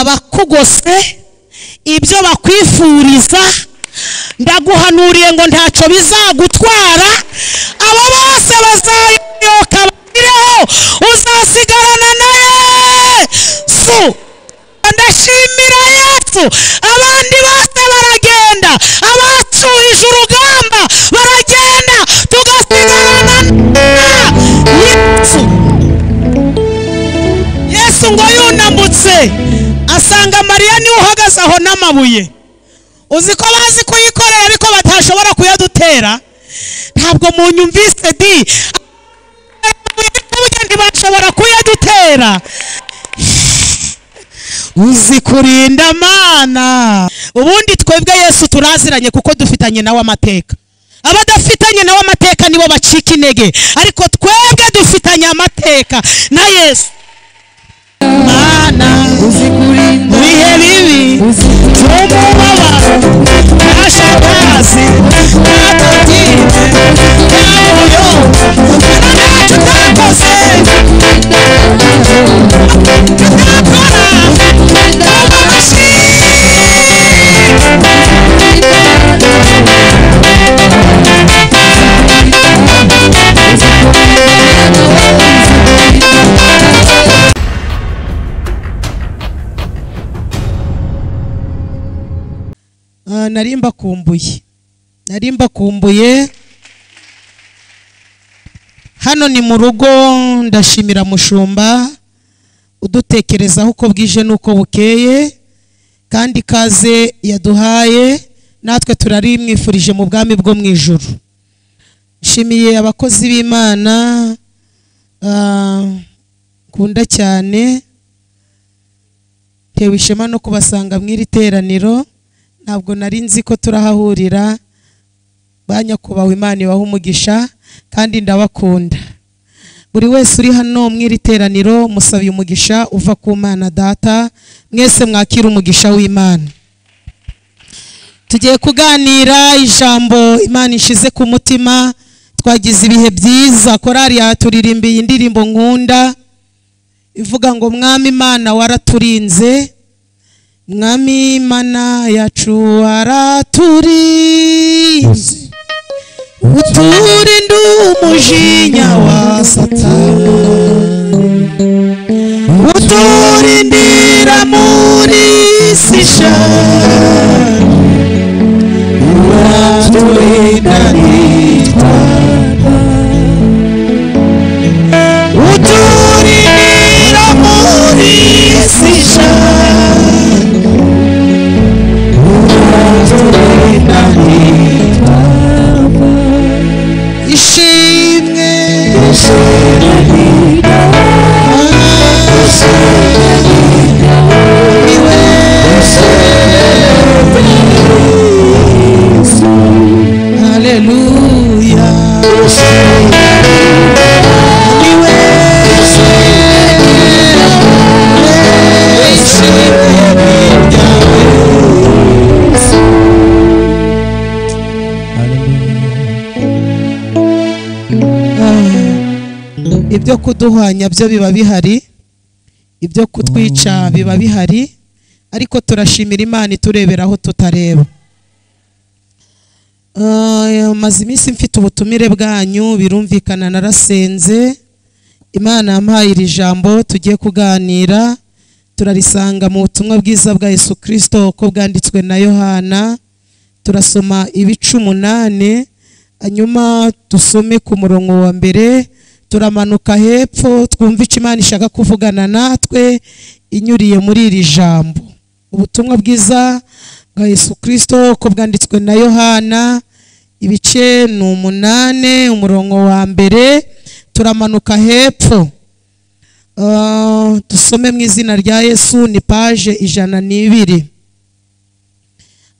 abakugose ibyo bakwifuriza ndaguhanuriye ngo ntacyo bizagutwara abo bose bazayoboka bagireho uzasigarana na yesu ndashimira yesu abandi bose baragenda abacuhije urugamba baragenda tugasigarana na yesu yesu ngo yunamutse asanga mariya niwe uhagaze aho n'amabuye uzi ko bazi kuyikorera ariko batashobora kuyadutera ntabwo mu nyumvise di ntibashobora kuyadutera uzi kurinda mana ubundi twebwe yesu turaziranye kuko dufitanye nawe amateka abadafitanye nawe amateka nibo bacika intege ariko twebwe dufitanye amateka na yesu mana mu bihe bibi by'umubabaro ntashakazi ntabwire ntabuyo ntacyo utakoze utakora ndababashi Ah, nari mbakumbuye nari mbakumbuye hano ni mu rugo ndashimira mushumba udutekerezaho uko bwije n'uko bukeye kandi ikaze yaduhaye natwe turarimwifurije mu bwami bwo mu ijoro nshimiye abakozi b'imana ah, nkunda cyane tewe ishema no kubasanga mu iri teraniro ntabwo nari nzi ko turahahurira ba nyakubahwa imana ibaha umugisha kandi ndabakunda buri wese uri hano mu iri teraniro musabiye umugisha uva ku mana data mwese mwakira umugisha w'imana tugiye kuganira ijambo imana ishize ku mutima twagize ibihe byiza korari yaturirimbiye indirimbo nkunda ivuga ngo mwami imana waraturinze mwami imana yacu araturinze uturinde umujinya wa satani uturindira muri si shari uraturinda nitwara uturindira muri si shari ishimwe niwe haleluya niwe ishimwe ibyo kuduhwanya byo biba bihari ibyo kutwica biba bihari ariko turashimira imana iturebera aho tutareba Ah, maze iminsi mfite ubutumire bwanyu birumvikana narasenze imana yampaye iri jambo tugiye kuganira turarisanga mu butumwa bwiza bwa yesu kirisito uko bwanditswe na yohana turasoma ibice umunani hanyuma dusome ku murongo wa mbere turamanuka hepfo twumva icyo imana ishaka kuvugana natwe inyuriye muri iri jambo ubutumwa bwiza bwa yesu kirisito uko bwanditswe na yohana ibice ni umunane umurongo wa mbere turamanuka hepfo Ah, dusome mu izina rya yesu ni paje ijana n'ibiri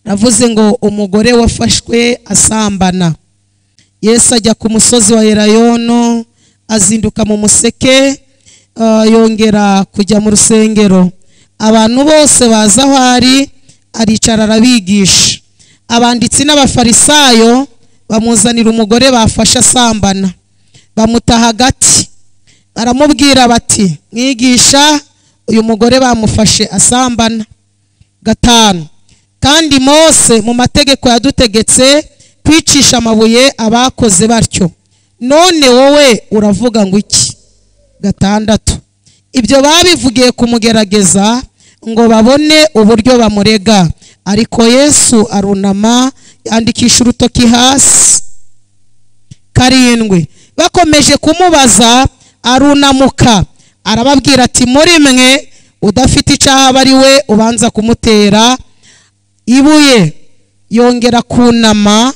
navuze ngo umugore wafashwe asambana yesu ajya ku musozi wa erayono azinduka mu museke ah, yongera kujya mu rusengero abantu bose baza aho ari aricara arabigisha abanditsi n'abafarisayo bamuzanira umugore bafashe asambana bamuta hagati baramubwira bati mwigisha uyu mugore bamufashe asambana gatanu kandi mose mu mategeko yadutegetse kwicisha amabuye abakoze batyo none wowe uravuga ngo iki gatandatu ibyo babivugiye kumugerageza ngo babone uburyo bamurega ariko yesu arunama yandikisha urutoki hasi karindwi bakomeje kumubaza arunamuka arababwira ati muri mwe udafite icyaha aba ari we ubanza kumutera ibuye yongera kunama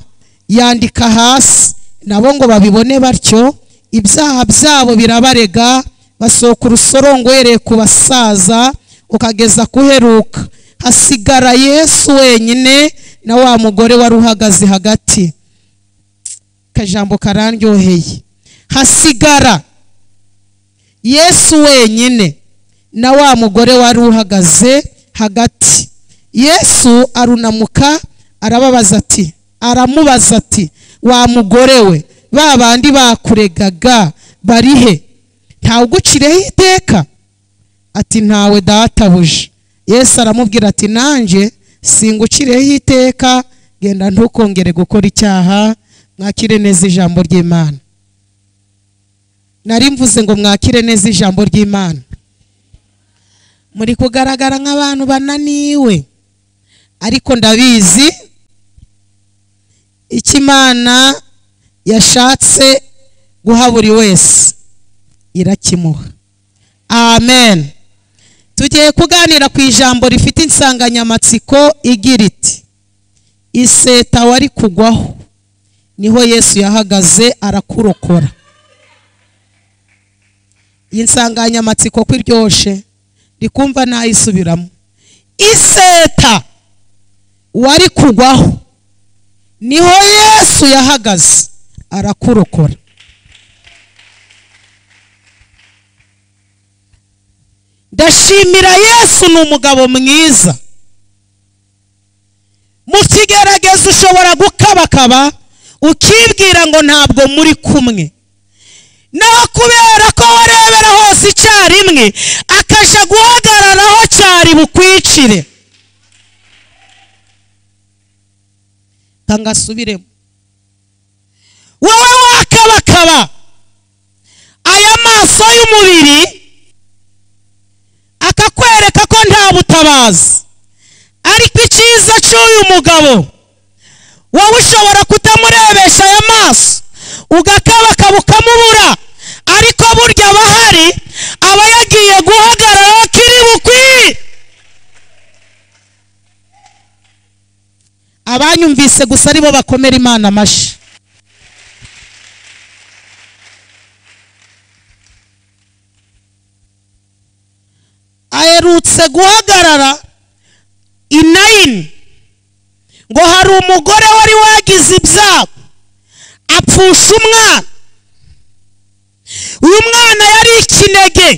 yandika hasi nabo ngo babibone batyo ibyaha byabo birabarega basohoka urusorongwereye ku basaza ukageza kuheruka hasigara yesu wenyine na wa mugore wari uhagaze hagati akajambo karandyoheye hasigara yesu wenyine na wa mugore wari uhagaze hagati yesu arunamuka arababaza ati aramubaza ati wa mugore we ba bandi bakuregaga barihe ntawugucireho iteka ati ntawe databuja yesu aramubwira ati nanjye singucireho iteka genda ntukongere gukora icyaha mwakire neza ijambo ry'imana nari mvuze ngo mwakire neza ijambo ry'imana muri kugaragara nk'abantu bananiwe ariko ndabizi icyo imana yashatse guha buri wese irakimuha amen tugiye kuganira ku ijambo rifite insanganyamatsiko igira iti iseta wari kugwaho niho yesu yahagaze arakurokora iyi nsanganyamatsiko ko iryoshye rikumva ntayisubiramo iseta wari kugwaho niho yesu yahagaze arakurokora ndashimira yesu ni umugabo mwiza mu kigeragezo ushobora gukabakaba ukibwira ngo ntabwo muri kumwe naho kubera ko warebera hose icyarimwe akajya guhagararaho cyari bukwicire ngasubiremo wowe wakabakaba aya maso y'umubiri akakwereka ko nta butabazi ariko icyiza cy'uyu mugabo wowe ushobora kutamurebesha aya maso ugakabakaba ukamubura ariko burya abahari aba yagiye guhagarara kiri bukwi abanyumvise gusa aribo bakomera imana amashyi aherutse guhagarara inayini ngo hari umugore wari wagize ibyago apfusha umwana uyu mwana yari ikinege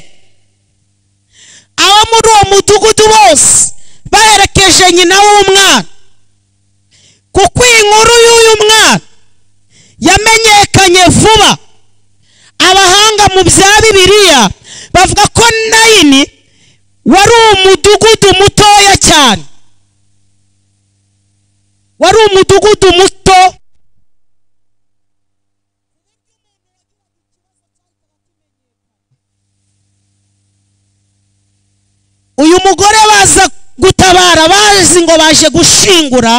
abo muri uwo mudugudu bose baherekeje nyina w'umwana kuko iyi nkuru y'uyu mwana yamenyekanye vuba abahanga mu bya bibiliya bavuga ko nayini wari umudugudu mutoya cyane wari umudugudu muto uyu mugore baza gutabara bazi ngo baje gushingura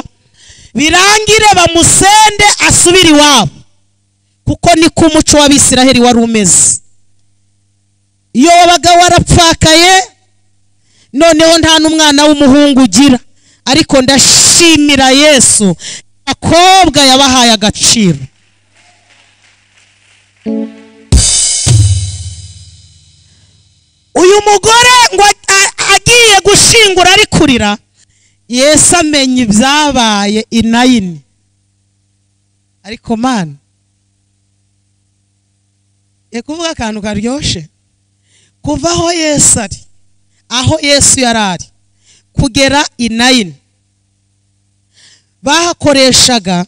birangire bamusende asubire iwabo kuko niko umuco w'abisiraheli wari umeze iyo wabaga warapfakaye noneho nta n'umwana w'umuhungu ugira ariko ndashimira yesu abakobwa yabahaye agaciro uyu mugore ngo agiye gushingura ari kurira yesu amenya ibyabaye inayini ariko mani reka kuvuga akantu karyoshye kuva aho yesu ari aho yesu yari ari kugera inayini bahakoreshaga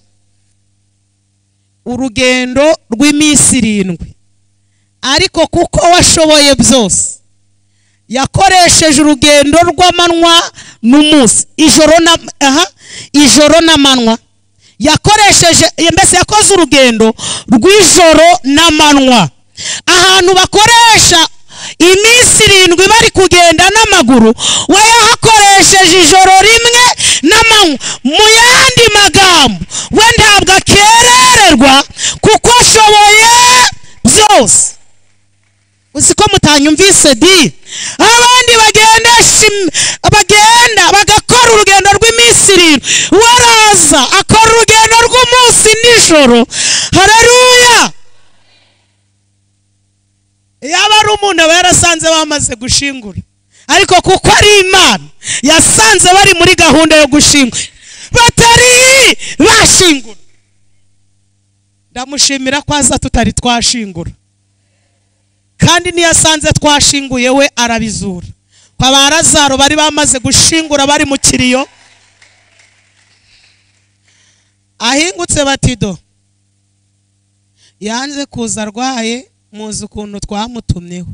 urugendo rw'iminsi irindwi ariko kuko washoboye byose yakoresheje urugendo rw'amanywa n'umunsi ijoro na aha ijoro n'amanywa yakoresheje mbese yakoze urugendo rw'ijoro n'amanywa ahantu bakoresha iminsi irindwi bari kugenda n'amaguru we yahakoresheje ijoro rimwe n'amanywa mu yandi magambo we ntabwo akerererwa kuko ashoboye byose uzi ko mutanyumvise di abandi bagendesha im- bagenda bagakora urugendo rw'iminsi irindwi we araza akora urugendo rw'umunsi nijoro hareruya yaba ari umuntu aba yarasanze bamaze gushingura ariko kuko ari imana yasanze bari muri gahunda yo gushingura batari bashingura ndamushimira ko aza tutari twashingura kandi niyo asanze twashinguye we arabizura kwa ba razaro bari bamaze gushingura bari mu kiriyo ahingutse batido yanze kuza arwaye muzi ukuntu twamutumyeho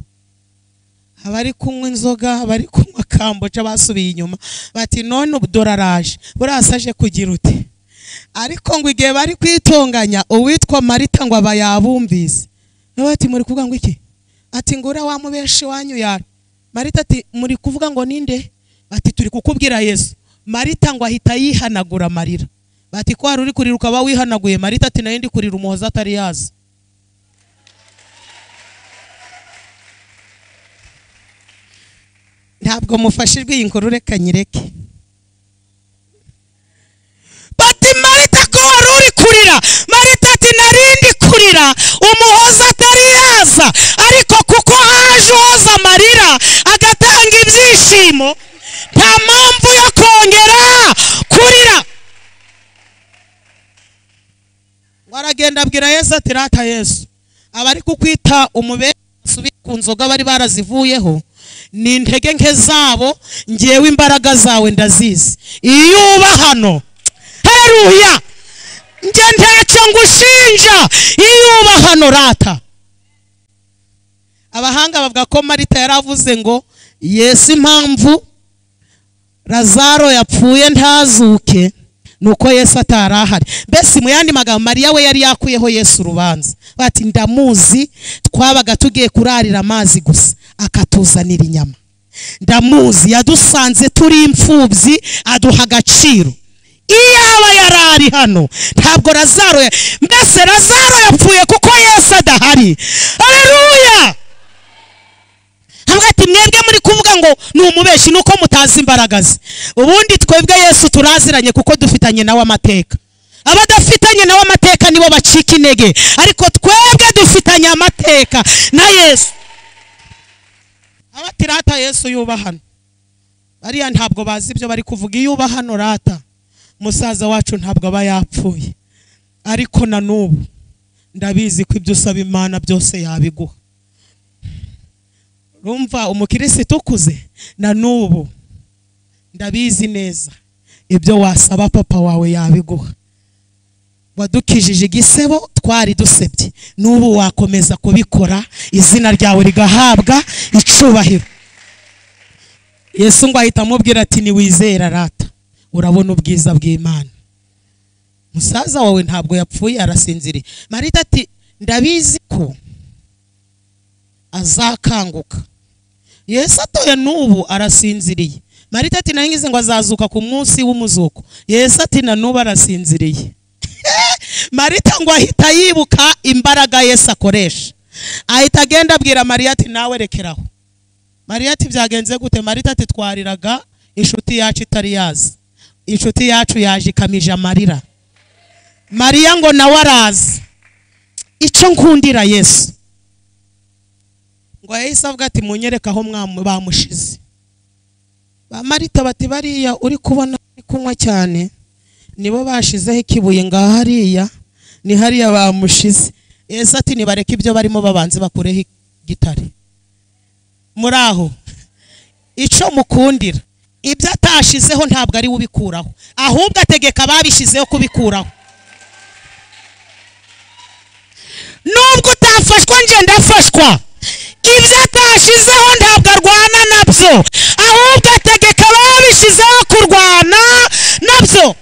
abari kunywa inzoga abari kunywa kamboca basubiye inyuma bati none ubudora araje buriya se aje kugira uti ariko ngo igihe bari kwitunganya uwitwa marita ngo aba yabumvise nabo bati muri kuvuga ngo iki ati ngura wa mubenshi wanyu yara marita ati muri kuvuga ngo ninde bati turi kukubwira yesu marita ngo ahita yihanagura amarira bati ko hari uri kurira ukaba wihanaguye marita ati nayo ndi kurira umuhozi atari yaza ntabwo mufashijwe iyi nkuru reka nyireke bati marita ko wari uri kurira marita ati narindi kurira umuhoza atari yaza ariko kuko haje uhoza amarira agatanga ibyishimo nta mpamvu yo kongera kurira waragenda abwira yesu ati rata yesu abari kukwita umubere basubire ku nzoga bari barazivuyeho ni intege nke zabo ngewe imbaraga zawe ndazizi iyo uba hano heruya njye ntacyo ngushinja iyo uba hano rata abahanga bavuga ko marita yaravuze ngo yesu impamvu razaro yapfuye ntazuke nuko yesu atari ahari mbese mu yandi magambo mariya we yari yakuyeho yesu urubanza bati ndamuzi twabaga tugiye kurarira amazi gusa akatuzanira inyama ndamuzi yadusanze turi imfubyi aduha agaciro iyaba yari ari hano ntabwo razaro ya- mbese razaro yapfuye kuko yesu adahari hareruya hamwe ati mwebwe muri kuvuga ngo ni umubeshi nuko mutazi imbaraga ze ubundi twebwe yesu turaziranye kuko dufitanye nawe amateka abadafitanye nawe amateka nibo bacika intege ariko twebwe dufitanye amateka na yesu abati rata yesu yuba hano bariya ntabwo bazi ibyo bari kuvuga iyo uba hano rata musaza wacu ntabwo aba yapfuye ariko na n'ubu ndabizi ko ibyo usaba imana byose yabiguha rumva umukirisitu ukuze na n'ubu ndabizi neza ibyo wasaba papa wawe yabiguha wadukijije igisebo twari dusebye n'ubu wakomeza kubikora izina ryawe rigahabwa icubahiro yesu ngo ahita amubwira ati ntiwizera rata urabona ubwiza bw'imana musaza wawe ntabwo yapfuye arasinziriye marita ati ndabizi ko azakanguka yesu atoye n'ubu arasinziriye marita ati nangize ngo azazuka ku munsi w'umuzuko yesu ati na n'ubu arasinziriye marita ngo ahita yibuka imbaraga yesu akoresha ahita agenda abwira mariya ati nawe rekeraho mariya ati byagenze gute marita ati twariraga inshuti yacu itari yazi inshuti yacu yaje ikamije amarira mariya ngo nawe arazi icyo nkundira yesu ngo yahise avuga ati munyereke aho mwamu- bamushize ba marita bati bariya uri kubona ari kunywa cyane nibo bashizeho ikibuye ngaho hariya ni hariya bamushize yesu ati nibareke ibyo barimo babanze bakureho igitare muri aho icyo mukundira ibyo atashizeho ntabwo ari we ubikuraho ahubwo ategeka ababishyizeho kubikuraho nubwo utafashwa njye ndafashwa ibyo atashyizeho ntabwo arwana nabyo ahubwo ategeka ababishyizeho kurwana nabyo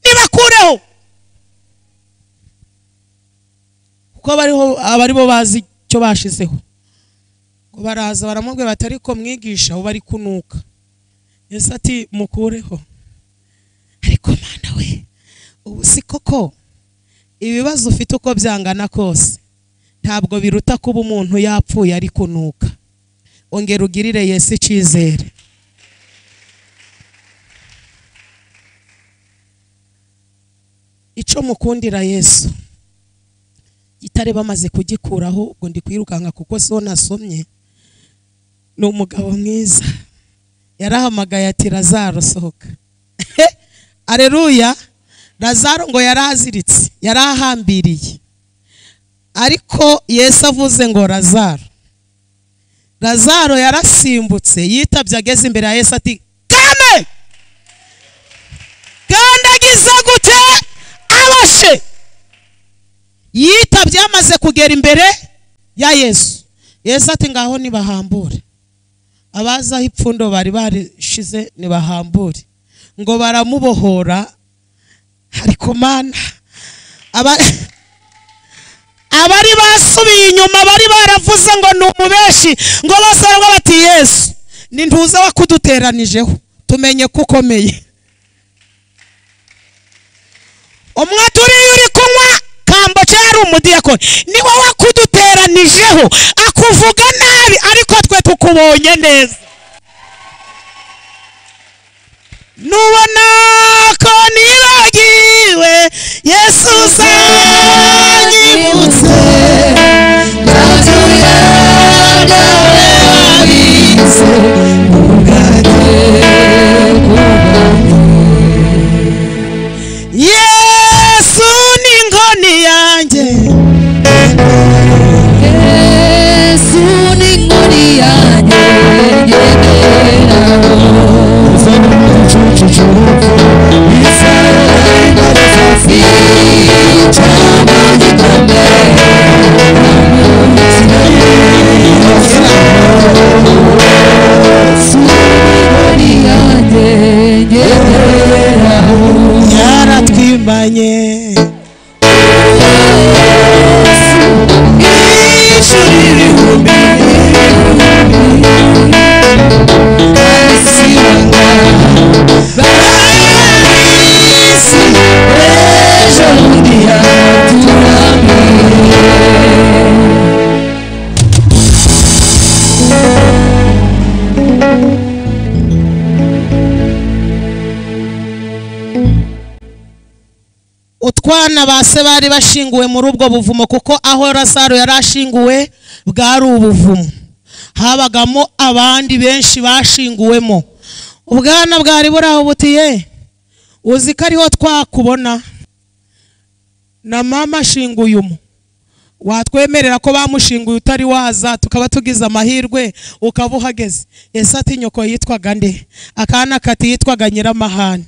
nibakureho kuko abariho aba aribo bazi icyo bashizeho ngo baraza baramubwira bati ariko mwigisha ubu bari kunuka yesu ati mukureho ariko mana we ubu si koko ibibazo ufite uko byangana kose ntabwo biruta kuba umuntu yapfuye ari kunuka ongera ugirire yesu icyizere icyo mukundira yesu gitare bamaze kugikuraho ubwo ndi kwirukanka kuko si ho nasomye ni umugabo mwiza yarahamagaye ati razaro sohoka areruya razaro ngo yari aziritse yari ahambiriye ariko yesu avuze ngo razaro razaro yarasimbutse yitabye ageze imbere ya yesu ati kame kandagiza gute abashe yitabye yamaze kugera imbere ya yesu yesu ati ngaho nibahambure abazi aho ipfundo bari barishize nibahambure ngo baramubohora ariko mana aba- abari basubiye inyuma bari baravuze ngo ni umubeshi ngo bose baravuga bati yesu ni ntuza wakuduteranijeho tumenye ko ukomeye umwe turiye uri kunywa kambo cyari umudiyakoni ni wowe akuduteranijeho akuvuga nabi ariko twe tukubonye neza nubona ko nibagiwe yesu uzanyibutse yesu ni ingoni yanjye Yesu ni inkoni yanjye ngenderaho Yesu ni inkoni yanjye ngenderaho yaratwimanye ijuru ibihumbi abisibaga barisi ejo bundi yaturamiye utwana ba se bari bashinguwe muri ubwo buvumo kuko aho razaro yari ashinguwe bwari ubuvumo habagamo abandi benshi bashinguwemo ubwana bwari buraho butiye uzi ko ariho twakubona na mama ashinguye umu watwemerera ko bamushinguye utari waza tukaba tugize amahirwe ukaba uhageze ese ati nyoko yitwaga nde akana kati yitwaga nyiramahane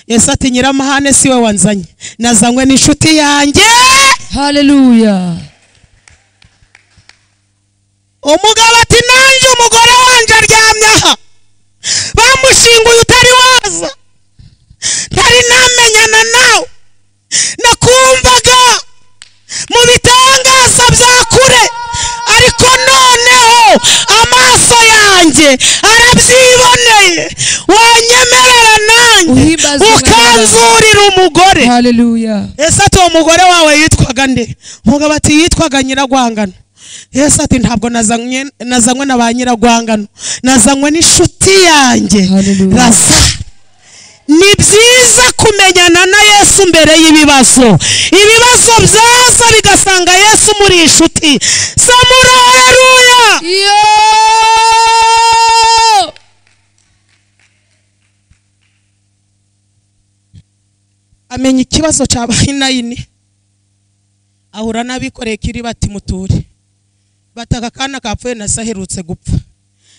ese ati nyiramahane siwe wanzanye nazanywe n'inshuti yanjye haleluya umugabo ati nanjye umugore wanjye aryamye aha bamushinguye utari waza ntari namenyana nawe nakumvaga mu bitangaza bya kure ariko noneho amaso yanjye arabyiboneye wanyemerera nanjye Uhimbaze Imana. ukanzurira umugore haleluya ese ati uwo mugore wawe yitwaga nde umugabo ati yitwaga nyiragwangano yesu ati ntabwo nazanywe nazanywe na ba nyiragwangano nazanywe n'inshuti yanjye Hallelujah. raza ni byiza kumenyana na yesu mbere y'ibibazo ibibazo byaza bigasanga yesu muri inshuti samura haleluya yo amenya ikibazo cya bayinayini ahura n'abikoreye kiri bati muture bati aka kana kapfuye na se aherutse gupfa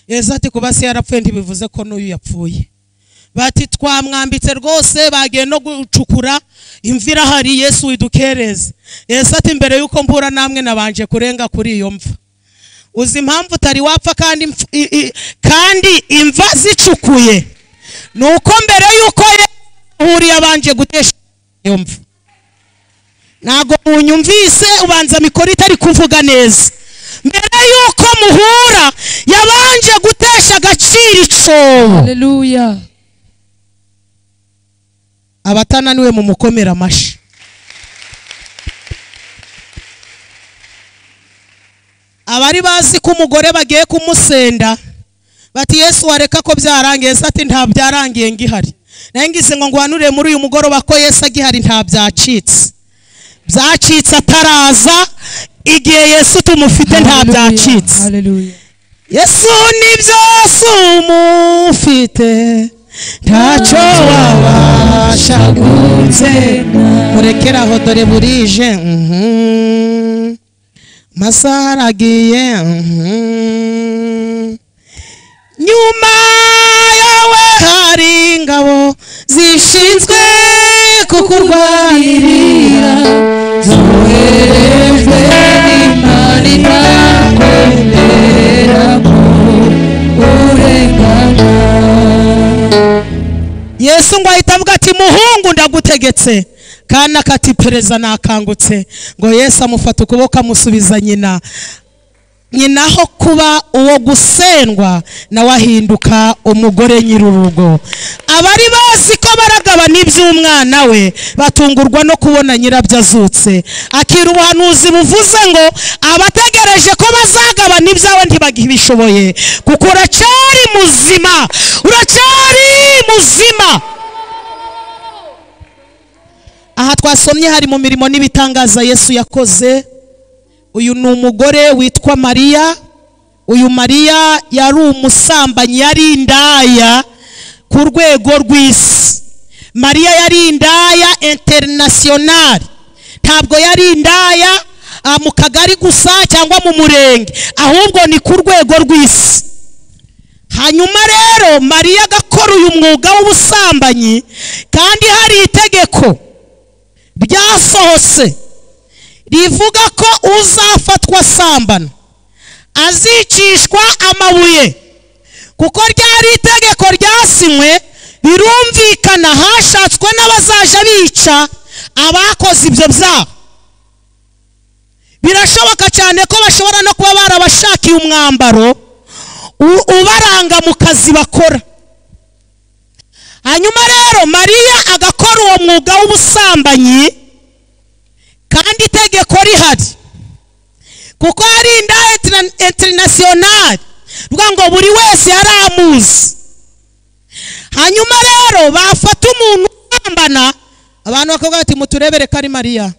yesu ati kuba se yarapfuye ntibivuze ko n'uyu yapfuye bati twamwambitse rwose bagiye no gucukura imvura hari yesu widukereze yesu ati mbere y'uko mbura namwe nabanje kurenga kuri iyo mva uzi impamvu utari wapfa kandi impf- i- i- kandi imva zicukuye ni uko mbere y'uko yahuriye abanje gutesha iyo mva ntabwo munyumvise ubanza mikoro itari kuvuga neza mbere y'uko muhura yabanje gutesha agaciro icyobo Hallelujah. abatananiwe mu mukomera amashyi abari bazi ko umugore bagiye kumusenda bati yesu wareka ko byarangiye yesu ati nta byarangiye ngihari nayo ngize ngo ngwanurire muri uyu mugoroba ko yesu agihari nta byacitse byacitse ataraza igihe yesu tumufite nta byacitse Hallelujah. yesu ni byose umufite ntacyo wabasha gunze murekeraho dore burije mhm. amasaha aragiye mhm. nyuma yawe hari ingabo zishinzwe kukurwanirira Zoherejwe n'Imana itakwemerera ko urengana. yesu ngo ahita avuga ati muhungu ndagutegetse kandi akati pereza nakangutse ngo yesu amufata ukuboko amusubiza nyina nyina aho kuba uwo gusendwa nawe ahinduka umugore nyir'urugo abari bazi ko baragabana iby'umwana we batungurwa no kubona nyirabyo azutse akira ubuhanuzi buvuze ngo abategereje ko bazagabana ibyawe ntibabishoboye kuko uracyari muzima uracyari muzima aha twasomye hari mu mirimo n'ibitangaza yesu yakoze uyu ni umugore witwa mariya uyu mariya yari umusambanyi yari indaya ku rwego rw'isi mariya yari indaya interinasiyonari ntabwo yari indaya ah, mu kagari gusa cyangwa mu murenge ahubwo ni ku rwego rw'isi hanyuma rero mariya agakora uyu mwuga w'ubusambanyi kandi hari itegeko ryasohose rivuga ko uzafatwa asambana azicishwa amabuye kuko ryari itegeko ryasinywe birumvikana hashatswe n'abazaja bica abakoze ibyo byaha birashoboka cyane ko bashobora no kuba barabashakiye umwambaro u- ubaranga mu kazi bakora hanyuma rero mariya agakora uwo mwuga w'ubusambanyi kandi itegeko rihari kuko hari indaya interinasiyonari ruvuga ngo buri wese yari amuzi hanyuma rero bafata umuntu usambana abantu bakavuga bati muturebere ko ari mariya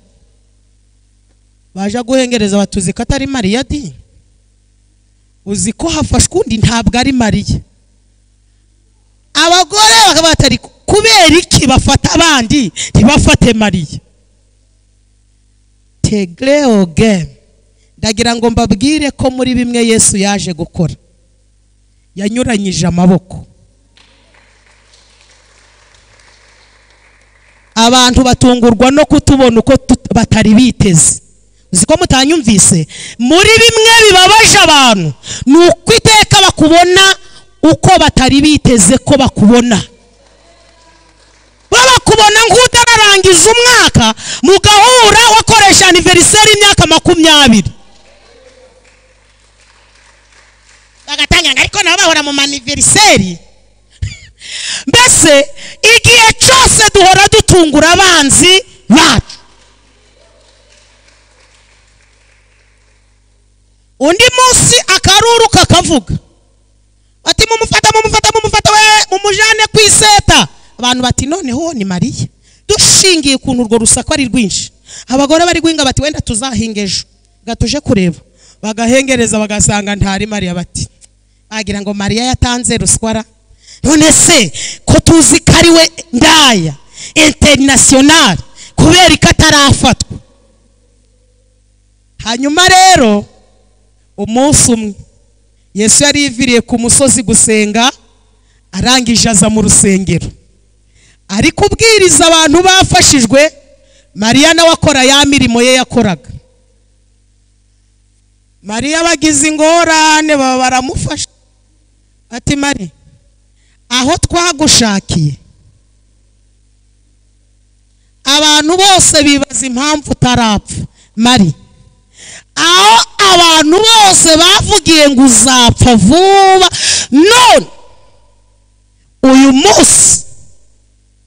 baje guhengereza batuzi ko atari mariya di uzi ko hafashwe undi ntabwo ari mariya abagore bakavuga bati "Ariko kubera iki bafata abandi ntibafate mariya tegreo game ndagira ngo mbabwire ko muri bimwe yesu yaje gukora yanyuranyije amaboko abantu batungurwa no kutubona uko tut- batari biteze uzi ko mutanyumvise muri bimwe bibabaje abantu ni uko iteka bakubona uko batari biteze ko bakubona baba kubona nk'utararangiza umwaka mugahura wakoresha aniveriseri imyaka makumyabiri bagatangira ngo ariko nabo bahora mu maniveriseri mbese igihe cyose duhora dutungura abanzi bacu undi munsi akaruru kakavuga bati mumufata mumufata mumufata we mumujane ku iseta abantu bati noneho uwo ni mariya dushingiye ukuntu urwo rusaku ari rwinshi abagore bari guhinga bati wenda tuzahinga ejo gatuje kureba bagahengereza bagasanga ntari mariya bati bagira ngo mariya yatanze ruswara none se ko tuzi ko ari we ndaya interinasiyonari kubera ko atarafatwa hanyuma rero umunsi umwe yesu yari yiviriye ku musozi gusenga arangije aza mu rusengero ari kubwiriza abantu bafashijwe mariya nawe akora ya mirimo ye yakoraga mariya abagize ingorane baba baramufasha ati mari aho twagushakiye abantu bose bibaza impamvu utarapfa mari aho abantu bose bavugiye ngo uzapfa vuba none uyu munsi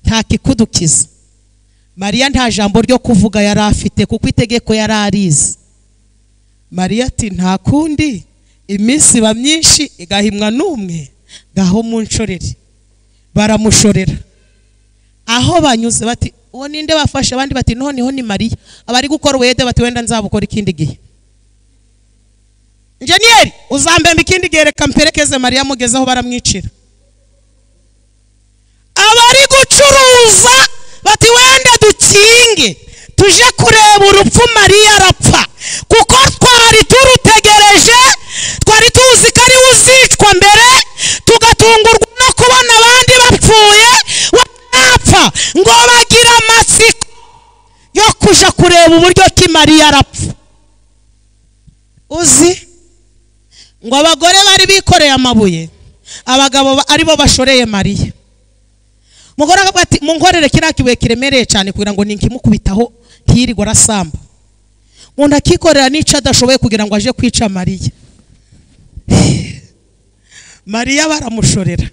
nta kikudukiza mariya nta jambo ryo kuvuga yari afite kuko itegeko yari arizi mariya ati nta kundi iminsi iba myinshi igahimwa n'umwe ngaho munshorere baramushorera aho banyuze bati uwo ninde bafashe abandi bati noneho ni mariya abari gukora uwede bati wenda nzabukora ikindi gihe injeniyeri uzambemba ikindi gihe reka mperekeze mariya amugezeho baramwicira abari gucuruza bati wenda dukinge tuje kureba urupfu mariya arapfa kuko twari turutegereje twari tuzi ko ariwe uzicwa mbere tugatungurwa no kubona abandi bapfuye we yapfa ngo bagire amatsiko yo kuja kureba uburyo ki mariya arapfa uzi ngo abagore bari bikoreye amabuye abagabo ba- aribo bashoreye mariya umugore akavuga ati munkorere kiriya kibuye kiremereye cyane kugira ngo nikimukubitaho ntiyirirwe arasamba umuntu akikorera n'icyo adashoboye kugira ngo aje kwica mariya mariya baramushorera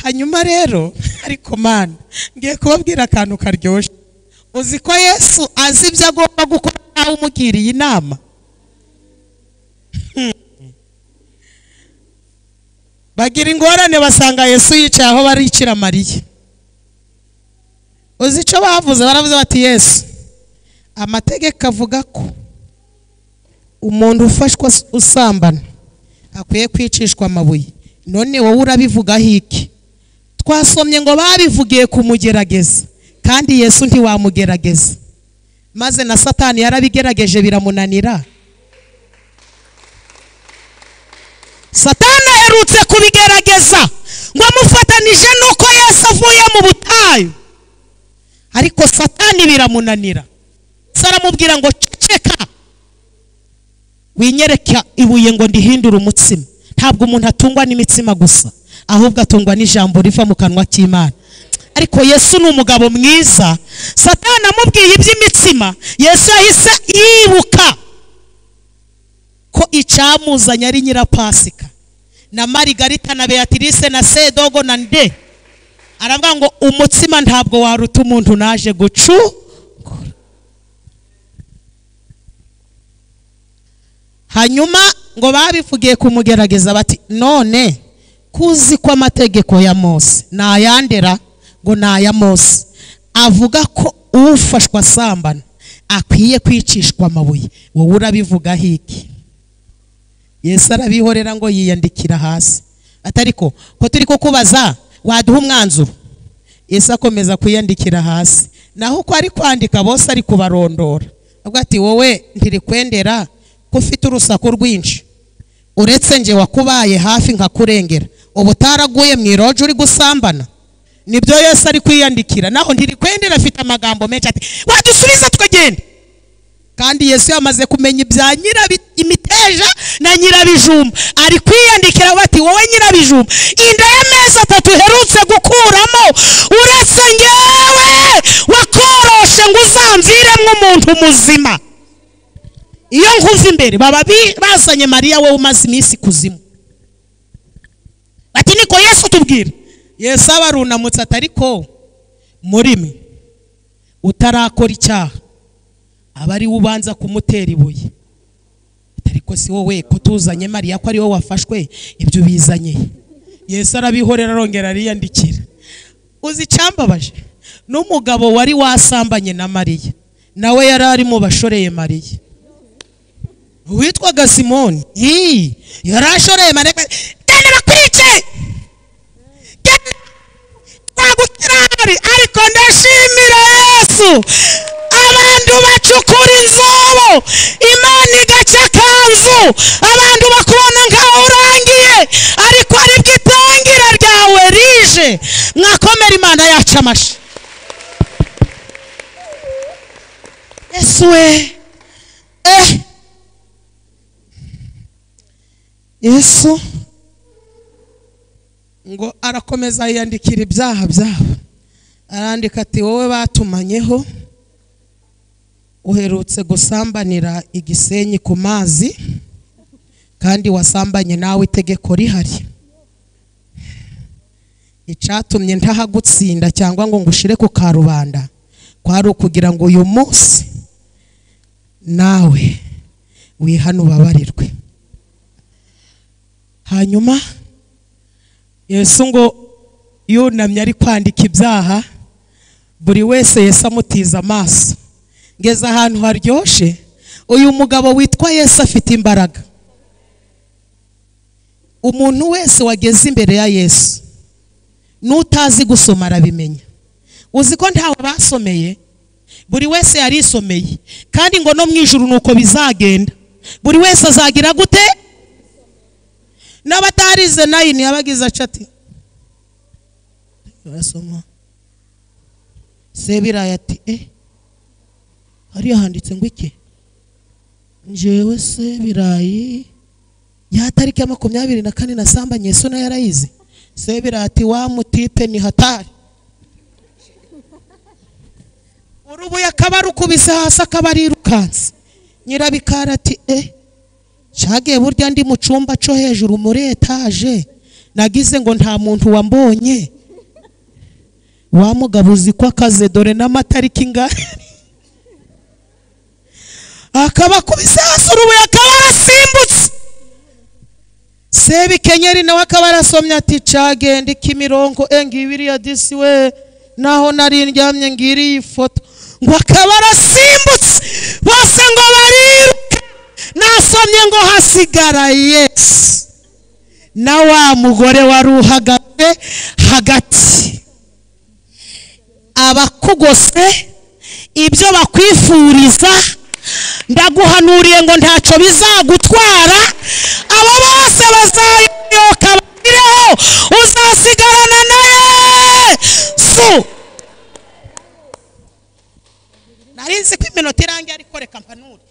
hanyuma rero ariko mana ngiye kubabwira akantu karyoshye uzi ko yesu azi ibyo agomba gukora nawe umugiriye inama bagira ingorane basanga yesu yicaye aho barikira mariya uzi icyo bavuze baravuze bati yesu amategeko avuga ko umuntu ufashwa s- usambana akwiye kwicishwa amabuye none wowe urabivugaho iki twasomye ngo babivugiye kumugerageza kandi yesu ntiwamugerageza maze na satani yarabigerageje biramunanira satani aherutse kubigerageza ngo amufatanije n'uko yesu avuye mu butayu ariko satani biramunanira Yesu aramubwira ngo ceceka winyereka ibuye ngo ndihindure umutsima ntabwo umuntu atungwa n'imitsima gusa ahubwo atungwa n'ijambo riva mu kanwa k'imana ariko yesu ni umugabo mwiza satani amubwiye iby'imitsima yesu yahise yibuka ko icyamuzanye ari nyirapasika na marigarita na beatrice na sedogo na nde aravuga ngo umutsima ntabwo waruta umuntu naje gucu hanyuma ngo babivugiye kumugerageza bati none kuzi ko amategeko ya mose ni ayandera ngo ni aya mose avuga ko ufashwa asambana akwiye kwicishwa amabuye wowe urabivugaho iki yesu arabihorera ngo yiyandikira hasi atariko ko turi kukubaza waduha umwanzuro yesu akomeza kwiyandikira hasi naho uko ari kwandika bose ari kubarondora avuga ati wowe ntirikwendera ko ufite urusaku rwinshi uretse nge wakubaye hafi nkakurengera ubu utaraguye mu iroje uri gusambana nibyo yesu ari kwiyandikira naho ntirikwendera afite amagambo menshi ati wadusubiza tukagenda kandi yesu yamaze kumenya ibya nyirabi imiteja na nyirabijumba ari kwiyandikira bati wowe nyirabijumba inda y'amezi atatu uherutse gukuramo uretse ngewe wakoroshe ngo uzamviremo umuntu muzima iyo nkuva imbere baba bi- bazanye mariya wowe umaze iminsi kuzimu bati niko yesu tubwira yesu aba arunamutse atariko muri mwe utarakora icyaha aba ari we ubanza kumutera ibuye ariko si wowe ko tuzanye mariya ko ari wowe wafashwe ibyo ubizanye yesu arabihorera arongera ariyandikira uzi icyambabaje n'umugabo wari wasambanye na mariya nawe yari ari mu bashoreye mariya witwaga simoni Hii, yari ashoreye mariya genda bakwice genda nagukirari ariko ndashimira yesu abantu bacukura inzobo imana igaca akanzu abantu bakubona nkaho urangiye ariko aribwo ita mwakomera imana yacu amashi yesu we eh yesu ngo arakomeza yiyandikira ibyaha byabo arandika ati wowe batumanyeho uherutse gusambanira igisenyi ku mazi kandi wasambanye nawe itegeko rihari icyatumye ntahagutsinda cyangwa ngo ngushire ku karubanda kwari ukugira ngo uyu munsi nawe wihane ubabarirwe hanyuma yesu ngo yunamye ari kwandika ibyaha buri wese yesu amutiza amaso ngeze ahantu haryoshye uyu mugabo witwa yesu afite imbaraga umuntu wese wageze imbere ya yesu n'utazi gusoma arabimenya uzi ko ntawe basomeye buri wese yarisomeye kandi ngo no mu ijuru ni uko bizagenda buri wese azagira gute n'abatarize nayini yabagize acati barasoma sebirayi ati eh hariya handitse ngo iki njewe sebirayi ya tariki ya makumyabiri na kane nasambanye yesu nayo yarayizi sebirayi ati wa mutipe ni hatari urubuye akaba arukubise hasi akaba arirukanse nyirabikara ati eh shagiye burya ndi mu cyumba cyo hejuru muri etaje nagize ngo nta muntu wambonye wa mugabo uzi ko akaze dore n'amatariki ngari akaba akubise hasi urubuye akaba arasimbutse sebikenyeri nawe akaba arasomye ati cagenda ikimironko engibiriya disi we naho nari ndyamye ngiri iyi foto ngo akaba arasimbutse bose ngo bariruka nasomye ngo hasigara yesu na wa mugore wari uhagaze hagati abakugose ibyo bakwifuriza ndaguhanuriye ngo ntacyo bizagutwara abo bose bazayoboka bagireho uzasigarana na yesu nari nzi ko iminota irangiye ariko reka mpanure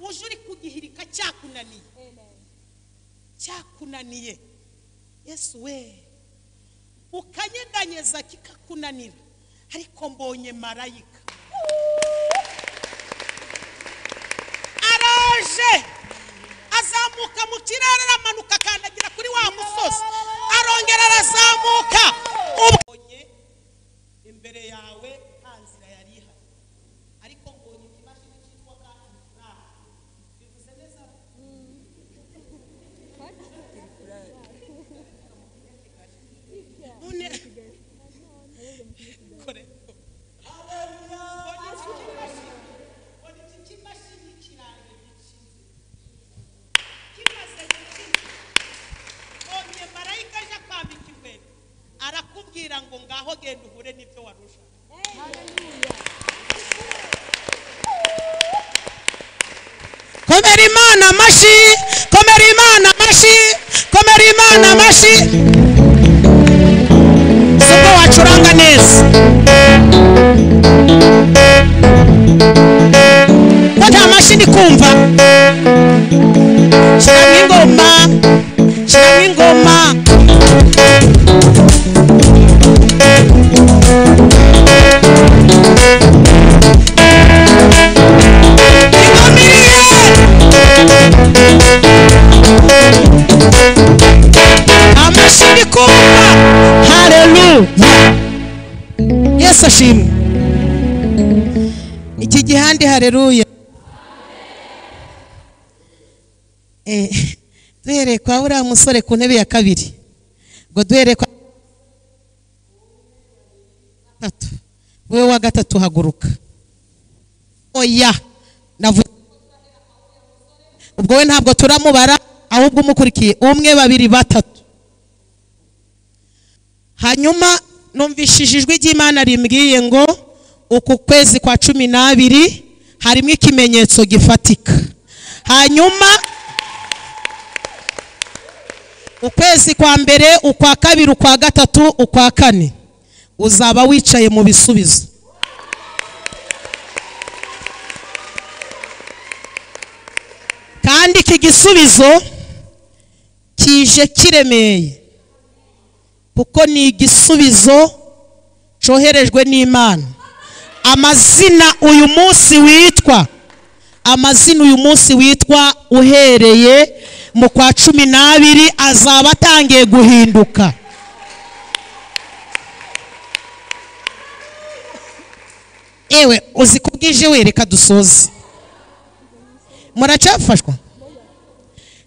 uje uri kugihirika cyakunaniye cyakunaniye yesu we ukanyeganyeza kikakunanira ariko mbonye marayika araje azamuka mu kirere aramanuka akandagira kuri wa musozi arongera arazamuka ubwonye imbere yawe nta nzira yari ihari ariko mbonye ikimashini cyitwa kandi furaha bivuze neza none kore mbonye iki kimashini mbonye iki kimashini kirangiye gikize kimaze gukiza mbonye marayika aje akwambika inkweto arakubwira ngo ngaho genda uhure n'ibyo wari ushaka komera imana amashi komera imana amashi komera imana amashi siko wacuranga neza ko nta mashini kumva shyiramo ingoma shyiramo ingoma ingoma iriye amashini kumva hareruya yesu ashimwe iki gihande hareruya Eh, duhereye kwa uriya musore ku ntebe ya kabiri ngo duhereye kwa gatatu wowe wa gatatu haguruka oya navuze ubwo we ntabwo turamubara ahubwo umukurikiye umwe babiri batatu hanyuma numvishije ijwi ry'imana rimbwiye ngo uku kwezi kwa cumi n'abiri harimo ikimenyetso gifatika hanyuma ukwezi kwa mbere ukwa kabiri ukwa gatatu ukwa kane uzaba wicaye mu bisubizo kandi iki gisubizo kije kiremeye kuko ni igisubizo cyoherejwe n'imana amazina uyu munsi witwa amazina uyu munsi witwa uhereye mu kwa cumi n'abiri azaba atangiye guhinduka ewe uzi ko bwije we reka dusoze muracyafashwa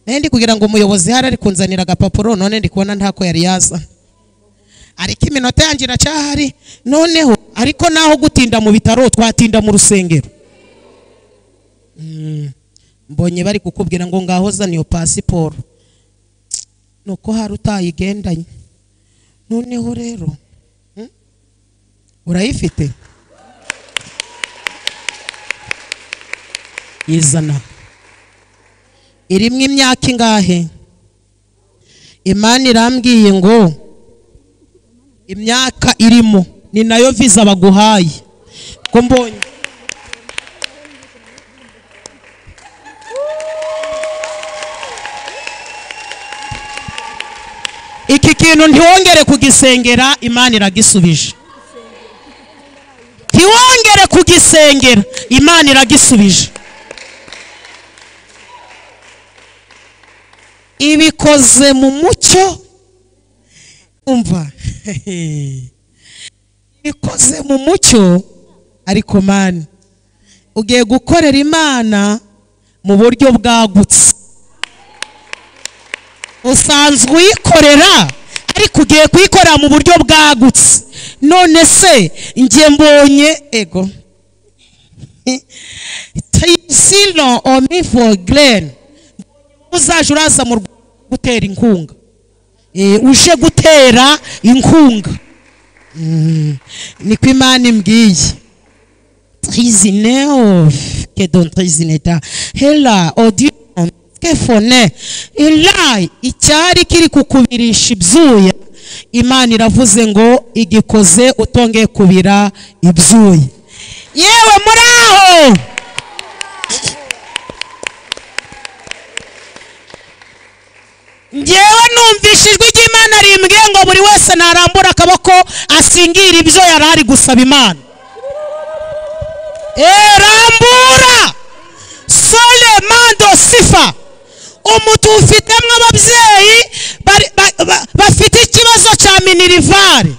nayo ndi kugira ngo umuyobozi hari ari kunzanira agapapuro none ndi kubona ntako yari yazana ariko iminota yanjye iracyahari noneho ariko naho gutinda mu bitaro twatinda mu rusengero Mm, mbonye bari kukubwira ngo ngaho zana iyo pasiporo nuko hari utayigendanye noneho rero mm, urayifite izana irimo imyaka ingahe imana irambwiye ngo imyaka irimo ni nayo viza baguhaye ko mbonye iki kintu ntiwongere kugisengera imana iragisubije ntiwongere kugisengera imana iragisubije ibikoze mu mucyo umva ibikoze mu mucyo ariko mani ugiye gukorera imana mu buryo bwagutse usanzwe uyikorera ariko ugiye kuyikorera mu buryo bwagutse none se njye mbonye ego tayisino omi for glen uzaje uraza mu Rwanda gutera inkunga Eh, uje gutera inkunga Mm, niko imana imbwiye trisine of que don trisine ta hela audion que fone ila icyari kiri kukubirisha ibyuya imana iravuze ngo igikoze utongeye kubira ibyuya yewe muri aho ngewe numvise ijwi ry'imana rimbwiye ngo buri wese narambura akaboko asingire ibyo yari ari gusaba imana Eh, rambura sole mando sifa umutu ufitemo ababyeyi bari- ba- ba- bafite ikibazo cya minirivare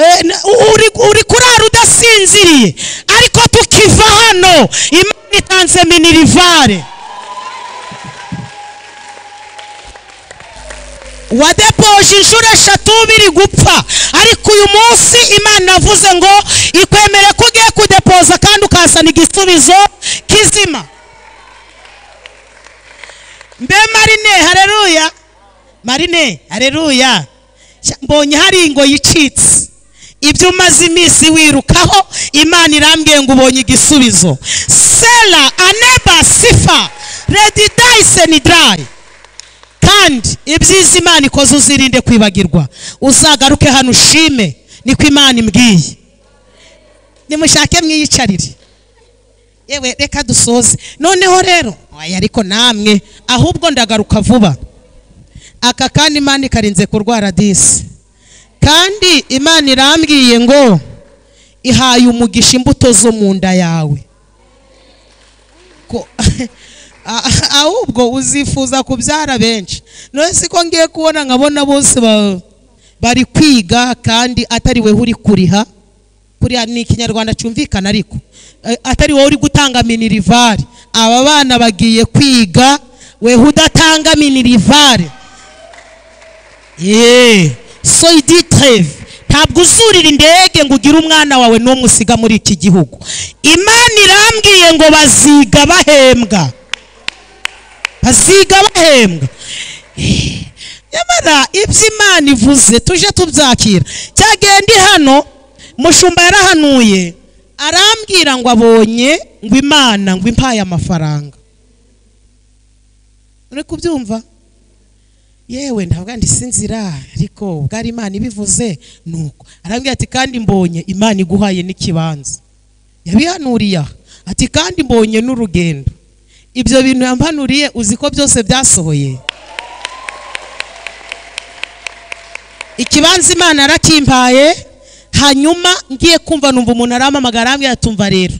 Eh, n- uri uri kurara udasinziriye ariko tukiva hano imana itanze minirivare wadepoje inshuro eshatu biri gupfa ariko uyu munsi imana iravuze ngo ikwemere ko ugiye kudepoza kandi ukazana igisubizo kizima mbe marine hareruya marine hareruya Sha- mbonye hari ingo yicitse ibyo umaze iminsi wirukaho imana irambwiye ngo ubonye igisubizo sela aneba sifa redi dayiseni darayi kandi ibyiza imana ikoze uzirinde kwibagirwa uzagaruke hano ushime niko imana imbwiye nimushake mwiyicarire yewe reka dusoze noneho rero oya ariko namwe ahubwo ndagaruka vuba aka kandi imana ikarinze kurwara disi kandi imana irambwiye ngo ihaye umugisha imbuto zo mu nda yawe ko a- ahubwo uzifuza kubyara benshi none siko ngiye kubona nkabona bose ba- bari kwiga kandi atari we uri kuriha kuriha ni ikinyarwanda cyumvikana ariko Eh, atari wowe uri gutanga minirivare aba bana bagiye kwiga we udatanga minirivare yeee soyidi tereve ntabwo uzurira indege ngo ugire umwana wawe n'umwe usiga muri iki gihugu imana irambwiye ngo baziga bahembwa baziga bahembwa Eh, nyamara ibyo imana ivuze tuje tubyakira cyagenda hano mushumba yarahanuye arambwira ngo abonye ngo imana ngo impaye amafaranga uri kubyumva yewe ntabwo yanditse inzira ariko bwari imana ibivuze ni uko arambwira ati kandi mbonye imana iguhaye n'ikibanza yabihanuriye aha ati kandi mbonye n'urugendo ibyo bintu yampanuriye uzi ko byose byasohoye ikibanza imana yarakimpaye hanyuma ngiye kumva numva umuntu arampamagara arambwira ati umva rero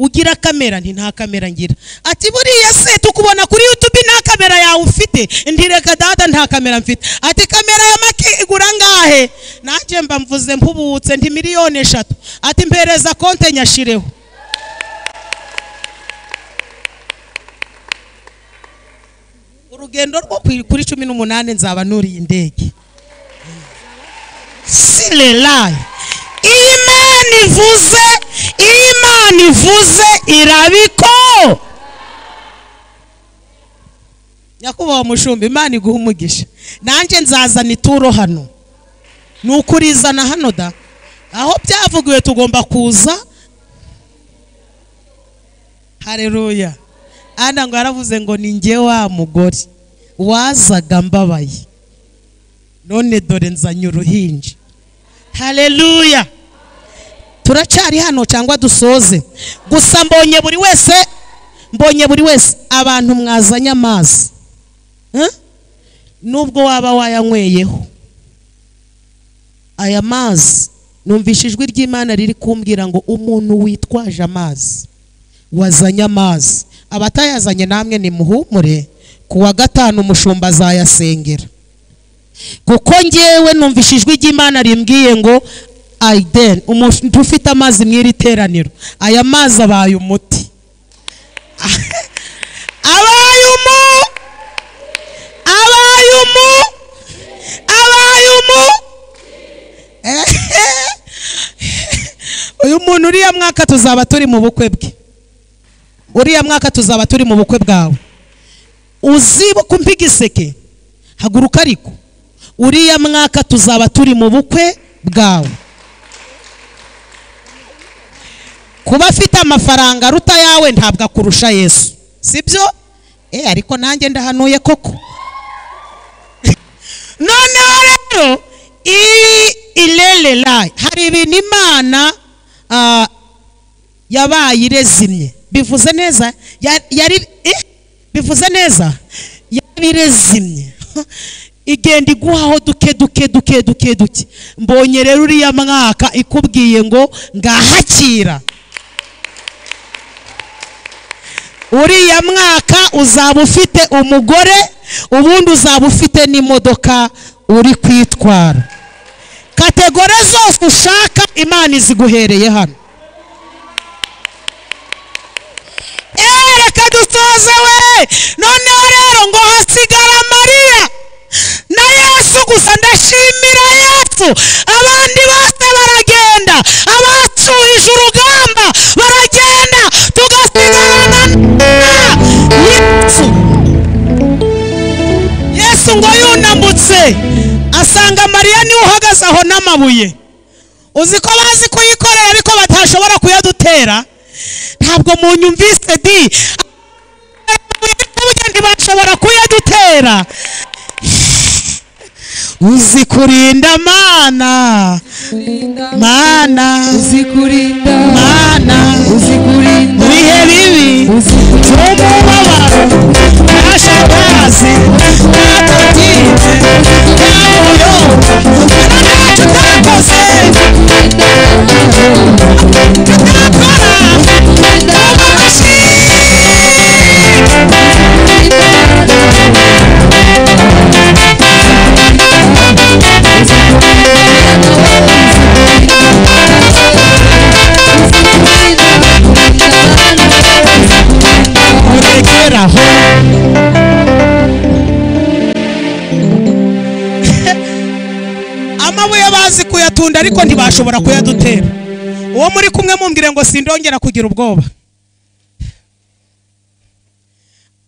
ugira kamera nti nta kamera ngira ati buriya se tukubona kuri yutube nta kamera yawe ufite ndi reka dada nta kamera mfite ati kamera ya maki igura ngahe nanjye mba mvuze mpubutse ndi miliyoni eshatu ati mpereza konte nyashireho urugendo rwo ku- kuri cumi n'umunani nzaba nuriye indege silelayi iyo imana ivuze iyo imana ivuze irabiko nyakubahwa mushumba imana iguha umugisha nanjye nzazana ituro hano ni ukurizana hano da aho byavugiwe tugomba kuza hareruya ana ngo yaravuze ngo ni nge wa mugore wazaga mbabaye none dore nzanye uruhinja hareruya turacyari hano cyangwa dusoze gusa mbonye buri wese mbonye buri wese abantu mwazanye amazi Eh? nubwo waba wayanyweyeho aya mazi numvishe ijwi ry'imana riri kumbwira ngo umuntu witwaje amazi wazanye amazi abatayazanye namwe nimuhumure ku wa gatanu umushumba azayasengera kuko ngewe numvishe ijwi ry'imana rimbwiye ngo ayideni umuntu ufite amazi mu iri teraniro aya mazi abaye umuti abaye umuti abaye umu abaye umu uyu muntu uriya mwaka tuzaba turi mu bukwe bwe uriya mwaka tuzaba turi mu bukwe bwawe uzibuka umpe igiseke haguruka ariko uriya mwaka tuzaba turi mu bukwe bwawe kuba afite amafaranga aruta yawe ntabwo akurusha yesu sibyo eh ariko nanjye ndahanuye koko noneho rero iyi irererayi hari ibintu imana ah, yabaye irezimye bivuze neza ya- yari eh, bivuze neza yari irezimye igenda iguhaho duke duke duke duke duke mbonye rero uriya mwaka ikubwiye ngo ngahakira uriya mwaka uzaba ufite umugore ubundi uzaba ufite n'imodoka uri kwitwara kategore zose ushaka imana iziguhereye hano Eh, reka dusoze we noneho rero ngo hasigara mariya na yesu gusa ndashimira yesu abandi bose baragenda abacuruje urugamba baragenda tugasigarana na yesu yesu ngo yunamutse asanga mariya niwe uhagaze aho n'amabuye uzi ko bazi kuyikorera ariko batashobora kuyadutera ntabwo mu nyumvise di burya ntibashobora kuyadutera uzi kurinda mana mana uzi uzikurinda mana uzikurinda mu bihe bibi by'umubabaro ntashagazi ntabwo ntabuyo ntacyo utakoze utakora kurekeraho amabuye bazi kuyatunda ariko ntibashobora kuyadutera uwo muri kumwe mumbwire ngo sindongera kugira ubwoba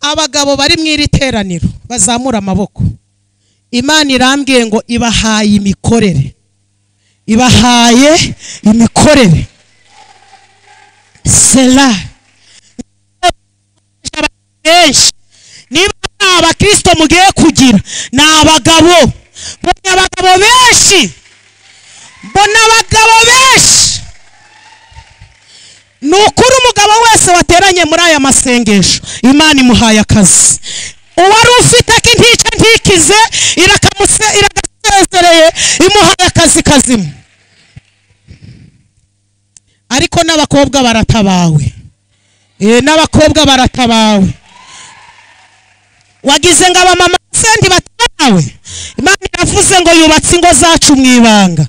abagabo bari mu iri teraniro bazamura amaboko imana irambwiye ngo ibahaye imikorere ibahaye imikorere sera benshi niba nta bakristo mugiye kugira ni abagabo mbonye abagabo benshi mbona abagabo benshi ni ukuri umugabo wese wateranye muri aya masengesho imana imuhaye akazi uwari ufite akintica ntikize irakamuse- iragasesereye imuhaye akazi kazima ariko n'abakobwa baratabawe Eh, n'abakobwa baratabawe wagize ngo abamama bose ntibatanawe imana iravuze ngo yubatse ingo zacu mu ibanga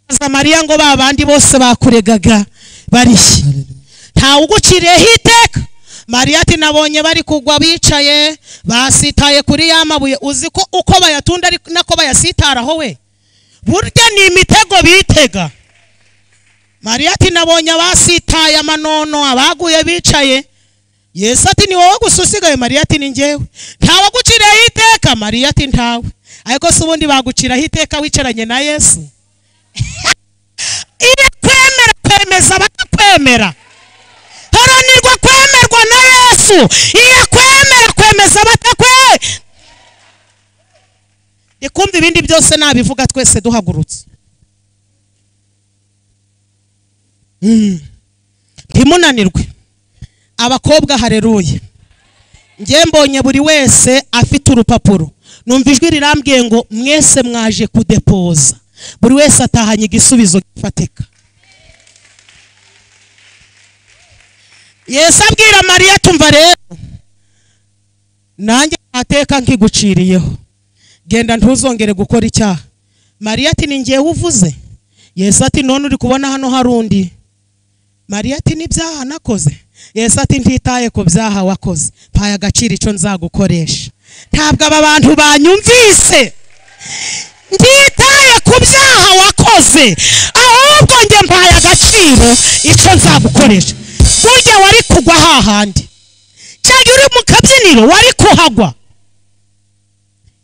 baza mariya ngo ba bandi bose bakuregaga barishye ntawuguciriyeho iteka mariya ati nabonye bari kugwa bicaye basitaye kuri ya mabuye uzi ko uko bayatunda ari nako bayasitaraho we burya ni imitego bitega mariya ati nabonye abasitaye amanono abaguye bicaye yesu ati ni wowe gusa usigaye mariya ati ni njyewe ntawaguciriyeho iteka mariya ati ntawe ariko se ubundi baguciraho iteka wicaranye na yesu iyo kwemera kwemeza bakakwemera haranirwa kwemerwa na yesu iyo kwemera kwemeza batakwe ikumva ibindi byose nabivuga twese duhagurutse Mm. ntimunanirwe abakobwa hareruye njye mbonye buri wese afite urupapuro numva ijwi rirambwiye ngo mwese mwaje kudepoza buri wese atahanye igisubizo gifatika yesu abwira mariya tumva rero nanjye ntateka nkiguciriyeho genda ntuzongere gukora icyaha mariya ati ni njyewe uvuze yesu ati none uri kubona hano hari undi mariya ati n'ibyaha nakoze yesu ati ntitaye ku byaha wakoze mpaye agaciro icyo nzagukoresha ntabwo aba bantu banyumvise ntitaye ku byaha wakoze ahubwo njye mpaye agaciro icyo nzagukoresha burya wari kugwa hahandi cyangwa uri mu kabyiniro wari kuhagwa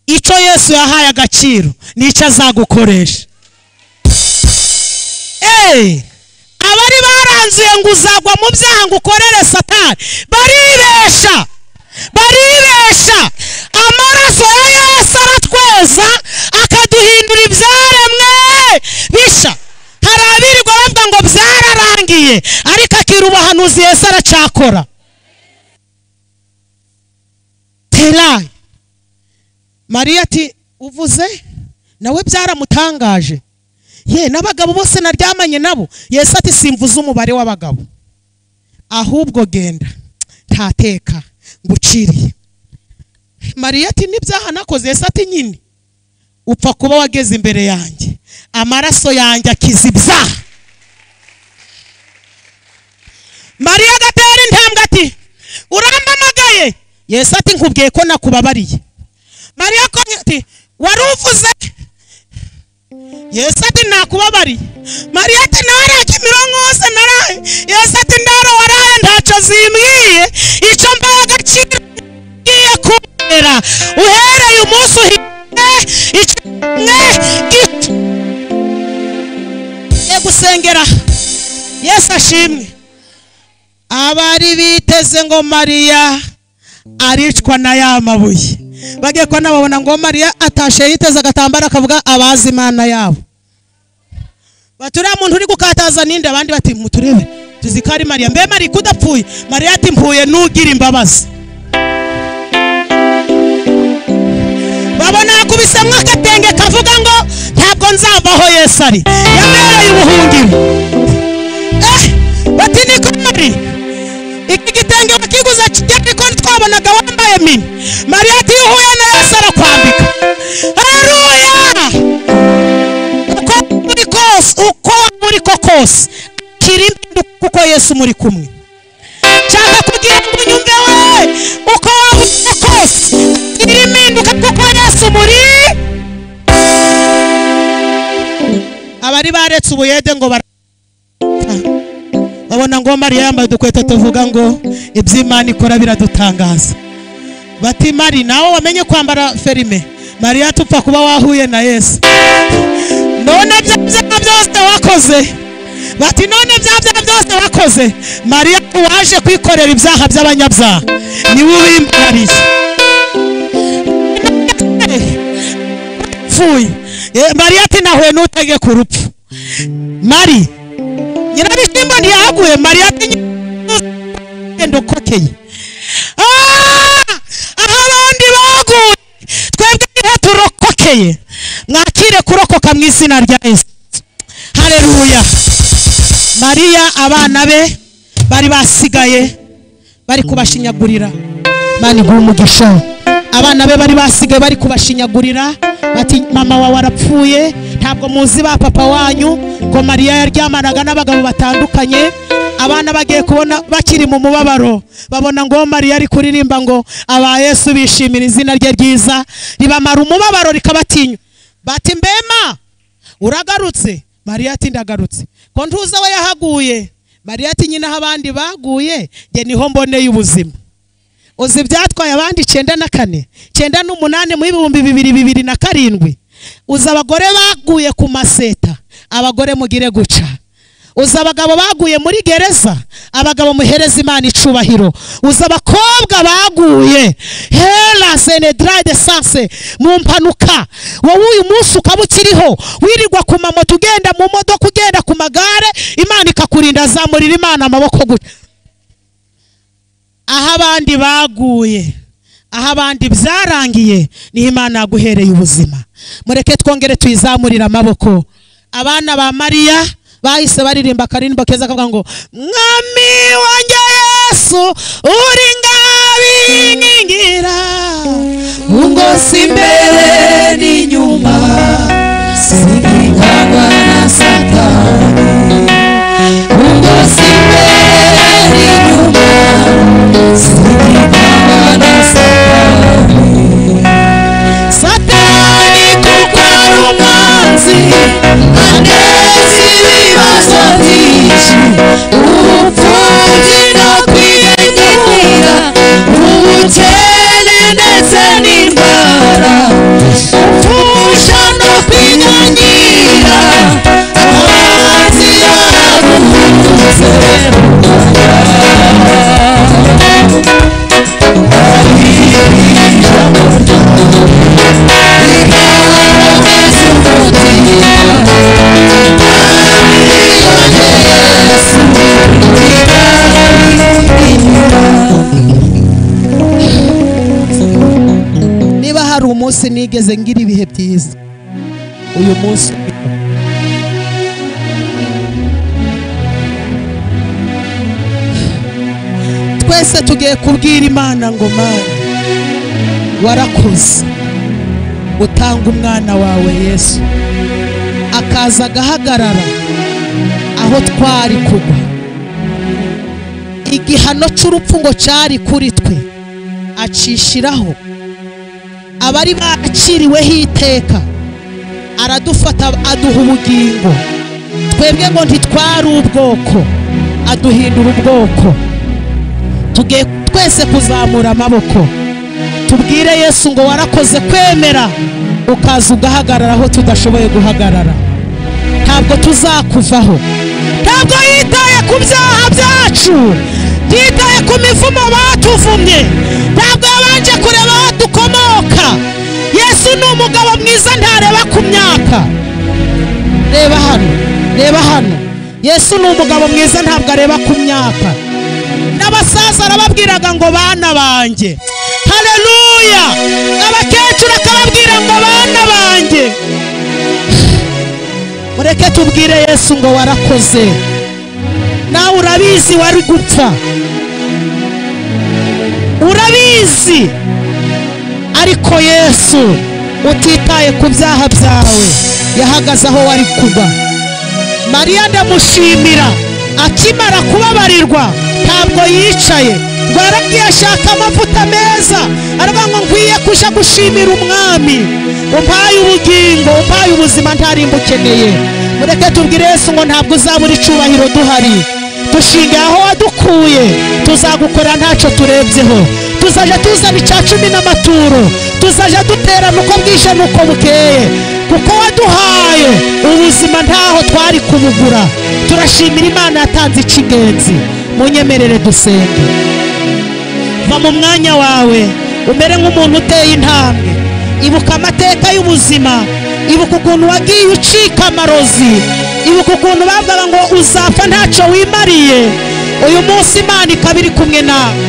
icyo yesu yahaye agaciro nicyo azagukoresha eee abari baranzuye ngo uzagwa mu byaha ngo ukorere satani baribesha baribesha amaraso ya yesu aratweza akaduhindura ibyaremwe bisha hari abirirwa bavuga ngo byararangiye ariko akira ubuhanuzi yesu aracakora terayi mariya ati uvuze nawe byaramutangaje ye n'abagabo bose naryamanye nabo yesu ati simvuze umubare w'abagabo ahubwo genda ntateka nguciriye mariya ati n'ibyaha nakoze yesu ati nyine upfa kuba wageze imbere yanjye amaraso yanjye akiza ibyaha mariya agatera intambwe ati urampamagaye yesu ati nkubwiye ko nakubabariye mariya akomye ati wari uvuze yesu ati nakubabariye mariya ati naraye kimironko hose naraye yesu ati ndaro waraye ntacyo zimbwiye icyo mbaha agaciro ngiye kubera uhereye umunsi uhiye icyo mwe gito Ye gusengera yesu ashimwe abari biteze ngo mariya aricwa na ya mabuye bagiye kuba nababona ngo mariya atashe yiteze agatambaro akavuga abazi imana yabo bati uriya muntu uri gukataza ninde abandi bati muturebe tuzi ko ari mariya mbe mariya udapfuye mariya ati mpuye n'ugira imbabazi babona yakubisemwo agatenge kavuga ngo ntabwo nzava aho yesu ari yabereye ubuhungiro eh bati niko mariya iki gitenge wakiguze kijyanye ko twabonaga wambaye mini mariya ati iyo uhuye na yesu arakwambika hareruya uko waba uri kose uko waba uri ko kose akira impinduka kuko yesu muri kumwe nshaka kugira ngo unyumve we uko waba uri ko kose akira impinduka kuko yesu muri abari baretse ubuyede ngo bara babona ngo mariya yambaye udukweto tuvuga ngo iby'imana ikora biradutangaza bati mari nawe wamenye kwambara ferime mariya tupfa kuba wahuye na yesu none bya byaha byose wakoze bati none bya bya byose wakoze mariya waje kwikorera ibyaha by'abanyabyaha niwe ubimbarariye pfuye mariya ati nahuye n'utege ku rupfu mari nyirabishimbo ntiyaguye mariya ati genda ukokeye Ah! aho abandi baguye twebwe niho turokokeye mwakire kurokoka mu izina rya yesu hareruya mariya abana be bari basigaye bari kubashinyagurira mani guha umugisha abana be bari basigaye bari kubashinyagurira bati mama wawe arapfuye ntabwo muzi ba papa wanyu ngo mariya yaryamanaga n'abagabo batandukanye abana bagiye kubona bakiri mu mubabaro babona ngo mariya ari kuririmba ngo aba yesu bishimira izina rye ryiza ribamara umubabaro rikabatinya bati mbema uragarutse mariya ati ndagarutse ko ntuza we yahaguye mariya ati nyine aho abandi baguye nge niho mboneye ubuzima uzi ibyatwaye abandi icyenda na kane icyenda n'umunani mu ibihumbi bibiri bibiri na karindwi uzi abagore baguye ku maseta abagore mugire guca uzi abagabo baguye muri gereza abagabo muhereza imana icubahiro uzi abakobwa baguye hera senedrade sanse mu mpanuka wowe uyu munsi ukaba ukiriho wirirwa ku mamoto ugenda mu modoka ugenda ku magare imana ikakurinda zamurira imana amaboko gutya aho abandi baguye aho abandi byarangiye niho imana yaguhereye ubuzima mureke twongere tuyizamurire amaboko abana ba mariya bahise baririmba akaririmbo keza kavuga ngo mwami wanjye yesu uri ngabingingira Mungozi imbere n'inyuma Sindikagwa na satani Mungozi imbere n'inyuma Sindikagwa na satani satani kuko ari umwanzi Anezi ibibazo byinshi Ubupfubyi no kwiyegurira Ubukene ndetse n'indwara Ufusha no kwinyanyira Amazi yaraguhunze niba hari umunsi nigeze ngira ibihe byiza uyu munsi twese tugiye kubwira imana ngo mana warakoze utanga umwana wawe yesu akaza agahagarara aho twari kugwa igihano cy'urupfu ngo cyari kuri twe acishiraho abari baciriweho iteka aradufata aduha ubugingo twebwe ngo ntitwari ubwoko aduhindura ubwoko tugiye twese kuzamura amaboko tubwire yesu ngo warakoze kwemera ukaza ugahagarara aho tudashoboye guhagarara ntabwo tuzakuvaho ntabwo yitaye ku byaha byacu yitaye ku mivumo batuvumye ntabwo yabanje kureba aho dukomoka yesu ni umugabo mwiza ntareba ku myaka reba hano reba hano yesu ni umugabo mwiza ntabwo areba ku myaka n'abasaza arababwiraga ngo bana banjye hareruya abakecuru akababwira ngo bana banjye mureke tubwire yesu ngo warakoze nawe urabizi wari gupfa urabizi ariko yesu utitaye ku byaha byawe yahagaze aho wari kugwa mariya ndamushimira akimara kubabarirwa ntabwo yicaye ngo yaragiye ashaka amavuta meza aravuga ngo nkwiye kuja gushimira umwami umpaye ubugingo umpaye ubuzima ntarimba ukeneye mureke tubwire yesu ngo ntabwo uzabura icubahiro duhari dushingiye aho wadukuye tuzagukora ntacyo turebyeho tuzajya tuzana icya cumi n'amaturo tuzajya duterana uko bwije n'uko bukeye kuko waduhaye ubuzima ntaho twari kubugura turashimira imana yatanze icy'ingenzi mu nyemerere dusenge va mu mwanya wawe umere nk'umuntu uteye intambwe ibuka amateka y'ubuzima ibuka ukuntu wagiye ucika amarozi ibuka ukuntu bavugaga ngo uzapfa ntacyo wimariye uyu munsi imana ikaba iri kumwe nawe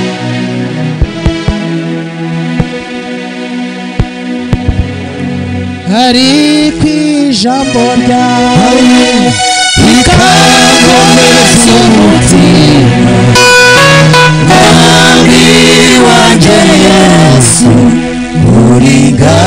hari ku ijambo ryawe ikakomereza umutima mwami wanjye yesu uringaniye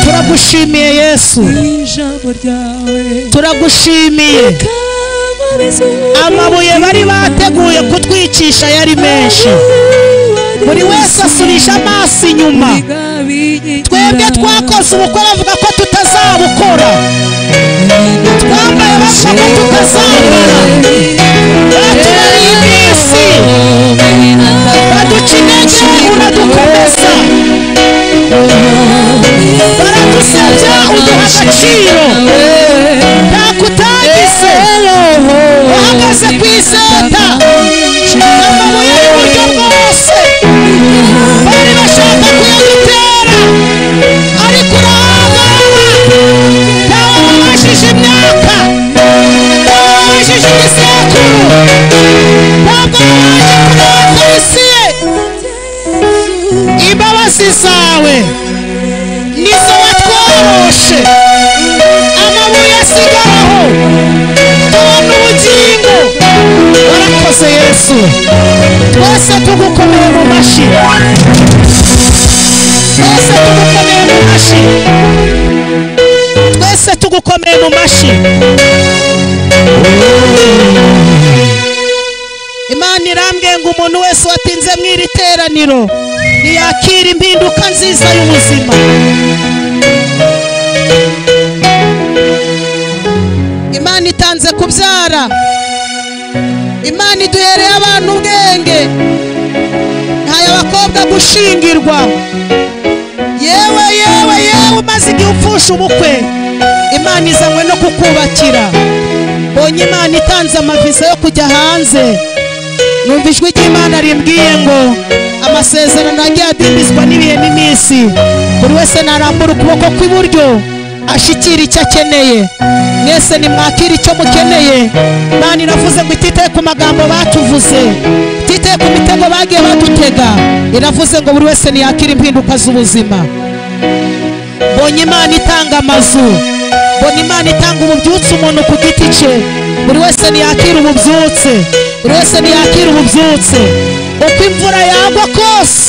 turagushimiye yesu ijambo ryawe turagushimiye ikakomereza amabuye bari bateguye kutwicisha yari menshi buri wese asubije amaso inyuma twebwe twakoze ubukwe bavuga ko tutazabukora twambaye bavuga ko tutazambara batubariye iminsi baduca intege uradukomeza baradusebya uduha agaciro ntako utagize uhagaze ku iseta amabuye y'uburyo bwose bari bashaka kuyadutera ariko urahagarara ntawe wabashije imyaka ntawe wabashije igisekuru ntabwo waje kureba polisi ye imbabazi zawe nizo watworoshe amabuye asigaraho tubona ubugingo warakoze yesu twese tugukomeye mu mashyi twese tugukomeye mu mashyi twese tugukomeye mu mashyi imana irambwiye ngo umuntu wese watinze mu iri teraniro ntiyakira impinduka nziza y'ubuzima imana itanze kubyara imana iduhereye abantu ubwenge ntaye abakobwa gushingirwa yewe yewe yewe umaze igihe upfusha ubukwe imana izanywe no kukubakira mbonye imana itanze amaviza yo kujya hanze numva ijwi ry'imana rimbwiye ngo amasezerano yagiye adimbizwa n'ibihe n'iminsi buri wese narambura ukuboko kw'iburyo ashikira icyo akeneye mwese nimwakire icyo mukeneye imana iravuze ngo ititaye ku magambo batuvuze ititaye ku mitego bagiye badutega iravuze ngo buri wese niyakire impinduka z'ubuzima mbonye imana itanga amazu mbona imana itanga ububyutse umuntu ku giti cye buri wese ntiyakira ububyutse buri wese ntiyakira ububyutse uko imvura yagwa kose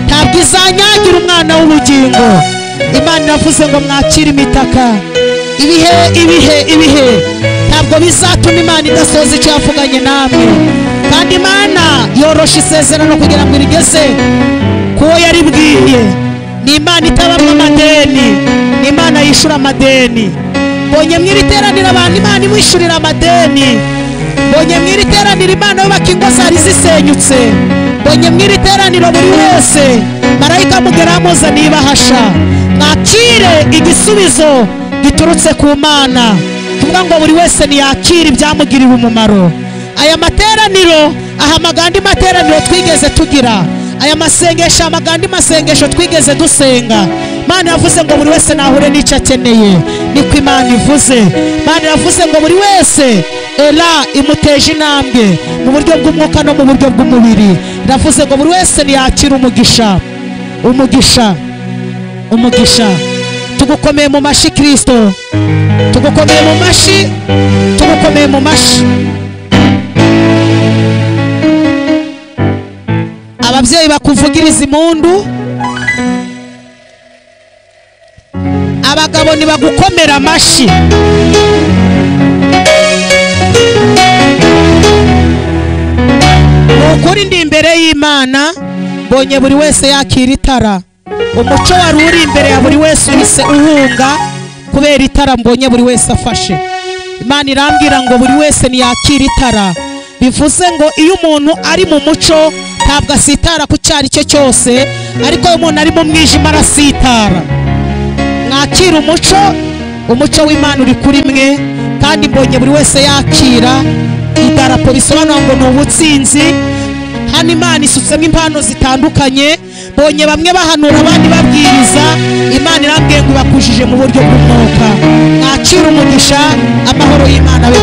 ntabwo izanyagira umwana w'ubugingo imana iravuze ngo mwakire imitaka ibihe ibihe ibihe ntabwo bizatuma imana idasohoza icyo yavuganye namwe kandi imana yorosha isezerano kugira ngo irigeze kuwo yaribwiye ni imana itabamo amadeni ni imana yishyura amadeni mbonye mu iri teraniro abantu imana imwishyurira amadeni mbonye mu iri teraniro imana yubaka ingo zari zisenyutse mbonye mu iri teraniro buri wese marayika mugeraho amuzaniye ibahasha mwakire igisubizo giturutse ku mana tuvuga ngo buri wese ntiyakire ibyamugirira umumaro aya materaniro ahamagara andi materaniro twigeze tugira aya masengesho ahamagara andi masengesho twigeze dusenga imana yavuze ngo buri wese nahure n'icyo akeneye niko imana ivuze imana yavuze ngo buri wese era imuteje intambwe mu buryo bw'umwuka no mu buryo bw'umubiri iravuze ngo buri wese ntiyakira umugisha umugisha umugisha tugukomeye mu mashyi kirisito tugukomeye mu mashyi tugukomeye mu mashyi ababyeyi bakuvugiriza impundu abagabo ntibagukomera amashyi ni ukuri ndi imbere y'imana mbonye buri wese yakira itara umuco wari uri imbere ya buri wese uhise uhunga kubera itara mbonye buri wese afashe imana irambwira ngo buri wese ntiyakira itara bivuze ngo iyo umuntu ari mu muco ntabwo asitara ku cyo ari cyo cyose ariko iyo umuntu ari mu mwijima arasitara mwakira umuco umuco w'imana uri kuri mwe kandi mbonye buri wese yakira idarapo bisobanura ngo ni ubutsinzi hano imana isutsemo impano zitandukanye bonye bamwe bahanura abandi babwiriza imana irambwiye ngo ibakujije mu buryo bw'umwuka mwakira umugisha amahoro y'imana abe